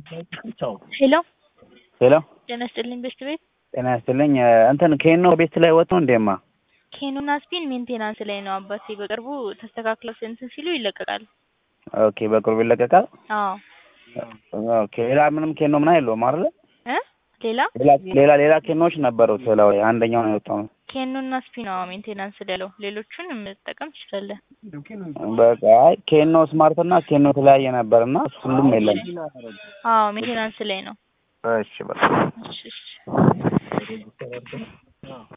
ሄሎ ሄሎ ጤና ይስጥልኝ ቤስት ቤት ጤና ይስጥልኝ እንትን ኬኖ ቤት ላይ ወጥቶ እንዴማ ኬኖና ስፒን ሜንቴናንስ ላይ ነው አባቴ በቅርቡ ተስተካክለው እንትን ሲሉ ይለቀቃል ኦኬ በቅርቡ ይለቀቃል አዎ ኦኬ ሌላ ምንም ኬኖ ምና የለውም አይደለ እ ሌላ ሌላ ሌላ ሌላ ኬኖዎች ነበሩት ሌላው ላይ አንደኛው ነው የወጣው ኬኖና ስፒን አዎ ሜንቴናንስ ላይ ያለው ሌሎቹን መጠቀም ትችላለህ በቃ አይ ኬኖ ስማርት እና ኬኖ የተለያየ ነበር እና ሁሉም የለም አዎ ሜንቴናንስ ላይ ነው እሺ በቃ እሺ እሺ